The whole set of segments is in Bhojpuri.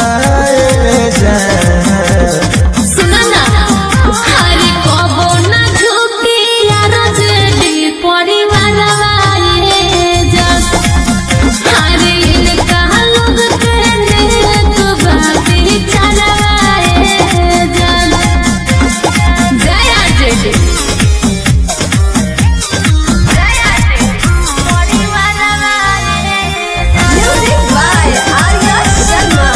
जान सुना ना हरे कबो ना झुकी यार जेडी परिवार वाले जस हरे इनका लोग के नेक बाती चलाए जन जया जेडी जया जेडी परिवार वाले म्यूजिक बाय आर्या शर्मा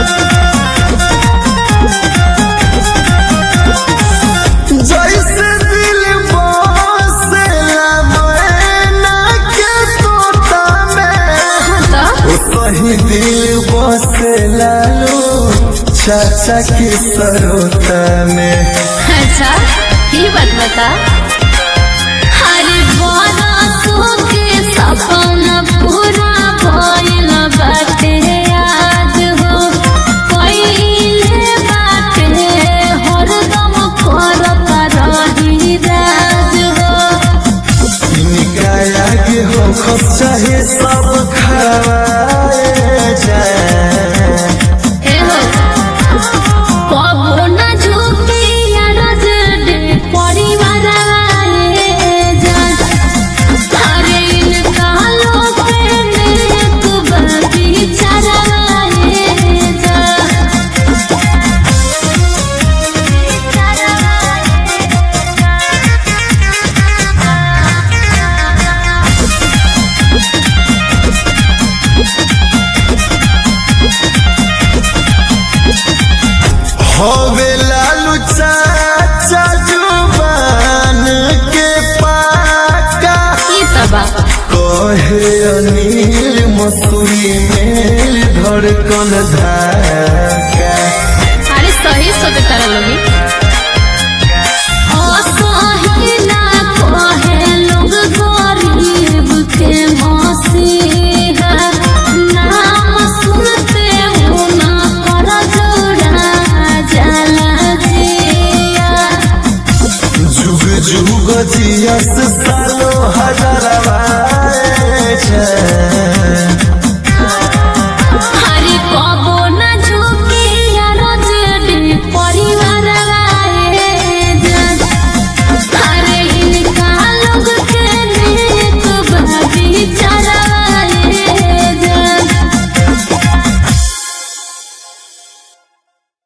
जैसे दिल बसेला मैना के तोता में तो सही दिल बसेला लो चाचा के सरोता में अच्छा ये बात बता हर बरसों के सपना पूरा भइल बाटे आज हो पहिले बाटे हरदम करत रही राज हो इनका आगे हो खस चाहे सब खाए जाए ए हो कबो ना झुकी यार जेडे परिवार वाले जान अरे इनका लोग नेक बाती चलाए जान होवे लालू चाचा जुबान के पाका ई तबा कहे अनिल मसूरी मेल धड़कन धाका अरे सही सोचे तारा लोगी असही ना कहे लोग गरीब के मसीहा नाम सुनते हो ना कर जोड़ा जला जिया जुग जुग जियस सालो हजार